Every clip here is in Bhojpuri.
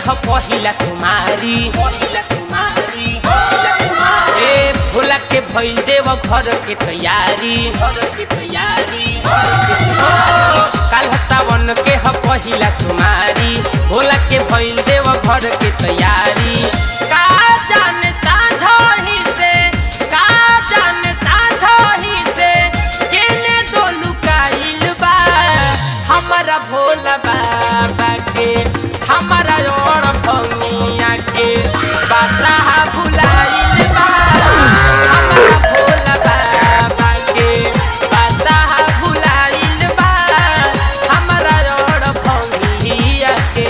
ह पहिला तुम्हारी पहिला तुम्हारी पहिला तुम्हारी ए भोला के भइल देव घर के तैयारी घर के तैयारी काल सावन के ह पहिला तुम्हारी भोला के भइल देव घर के तैयारी का जाने साझही से का जाने साझही से केने दो लुकाइल बा हमारा भोला बाबा के हमारा और भंगिया के बासा भुलाइल बा हमारा भोला बाबा के बासा भुलाइल बा हमारा और भंगिया के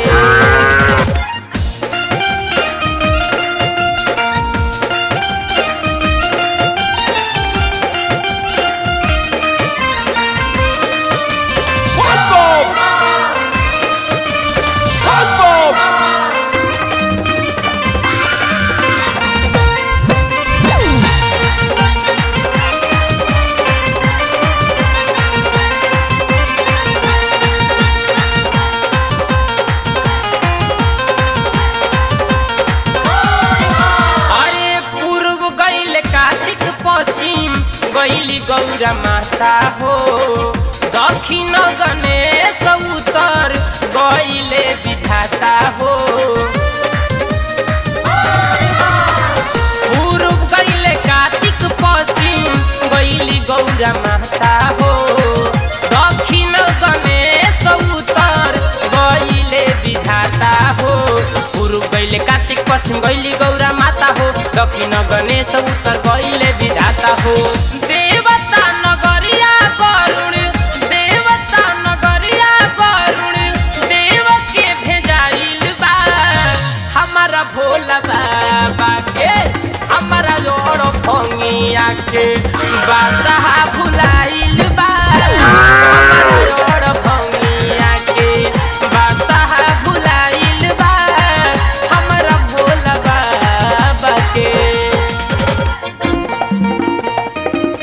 अरे पूर्व गैल कार्तिक पश्चिम गैली गौरा माता हो दक्षिण गणेश उत्तर गैले विधाता हो पूर्व गैले कार्तिक पश्चिम गैली गौरा माता हो दक्षिण गणेश उत्तर गैले विधाता हो पूर्व गैले कार्तिक पश्चिम गैली गौरा माता हो दक्षिण गणेश उत्तर गैले विधाता हो देवता नगरिया करुण देवता नगरिया करुण देव के भेजाइल बा हमारा भोला बाबा के हमारा जोड़ भंगिया के बासा भुलाइल बा हमारा जोड़ भंगिया के बासा भुलाइल बा हमारा भोला बाबा के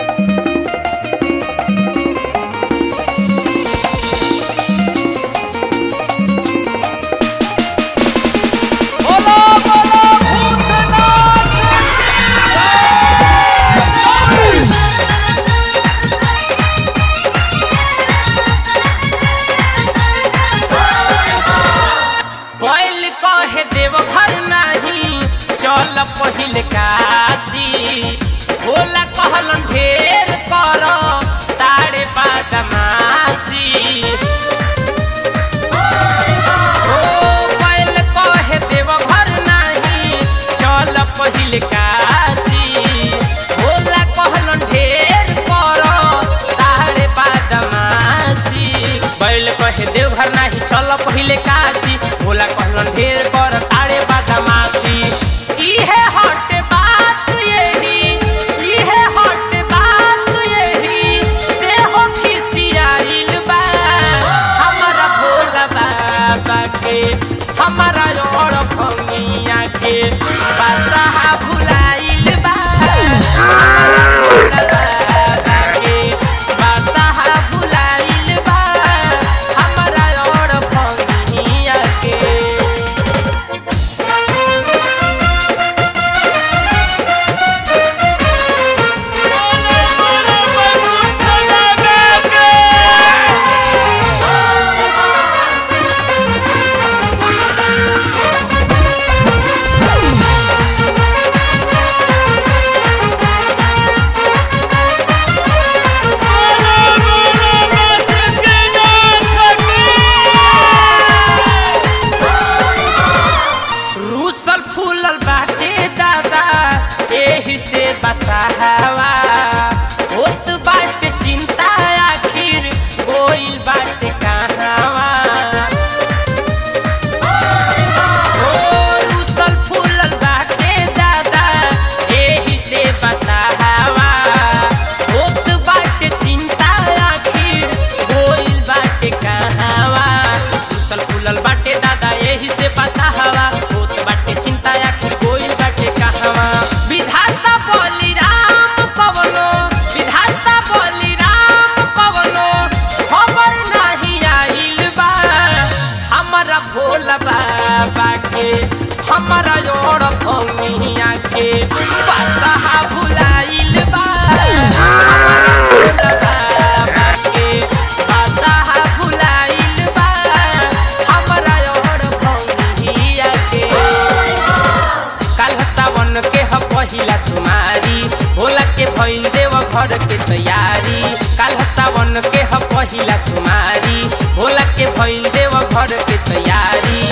घर के तैयारी काल सावन के ह पहिला सुमारी भोला के भइल देव घर के तैयारी